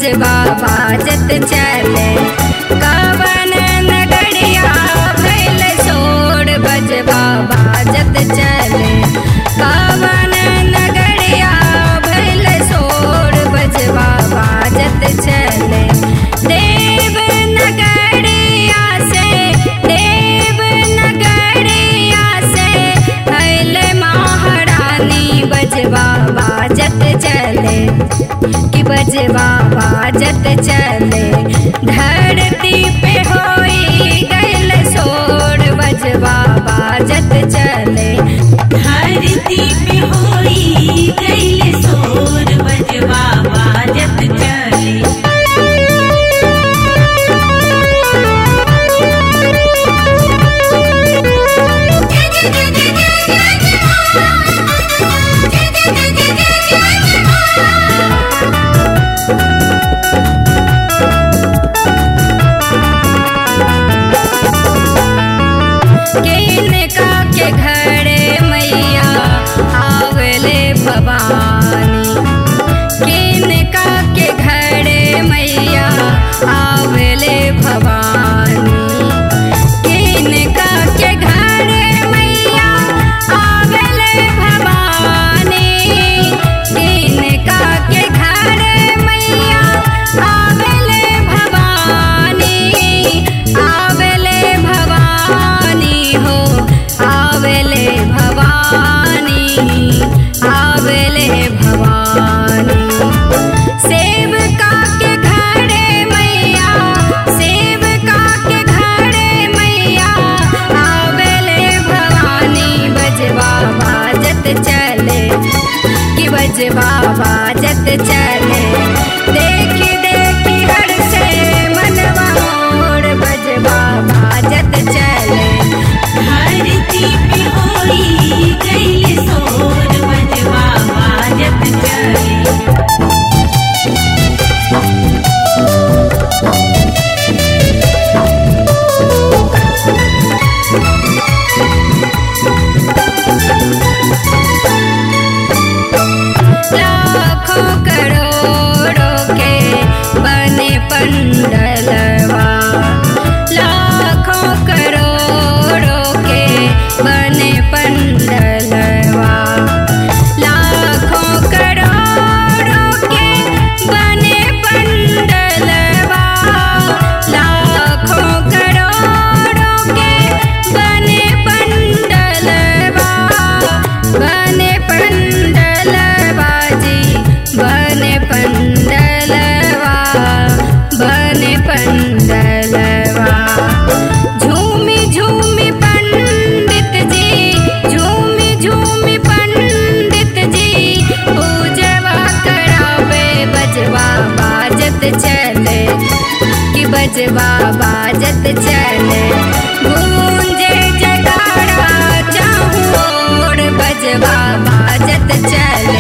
बजवा बाजत चले कवन नगरिया भैल सोर बजवा बाजत चले कवन नगरिया भैल सोर बजवा बाजत चले देव नगरिया से देव नगरिया से भैल महारानी बजवा बाजत चले कि बजवा बाजत चले धरती पे होई गैल सोर बजवा बाजत चले धरती पे होई गइल सोर बजवा बाजत चले किनका के घरे मैया आवले भवानी किनका के घरे मैया आवले भवानी किनका के घरे मैया आवले भवानी किनका के घरे मैया आवले भवानी आवले भवानी हो आवले भवानी आवले भवानी सेवका के घरे मैया सेवका के घरे मैया आवले भवानी बजवा बाजत चले कि बजवा बाजत चले देखी देखी हर से मनवा मोर बजवा बाजत चले धरती पे होई गइल सोर बजवा बाजत चले लाखों करोड़ों के बने पंडलवा लाखों करोड़ों के बने पंडलवा लाखों करोड़ों के बने पंडलवा लाखों करोड़ों के बने पंडलवा बने पंडलवा जी बने पंडलवा बने पंडलवा झूमी झूमी पंडित जी झूमी झूमी पंडित जी पूजवा करावे बजवा बाजत चले कि बजवा बाजत चले गूंजे जगाड़ा चाहूर बजवा बाजत चले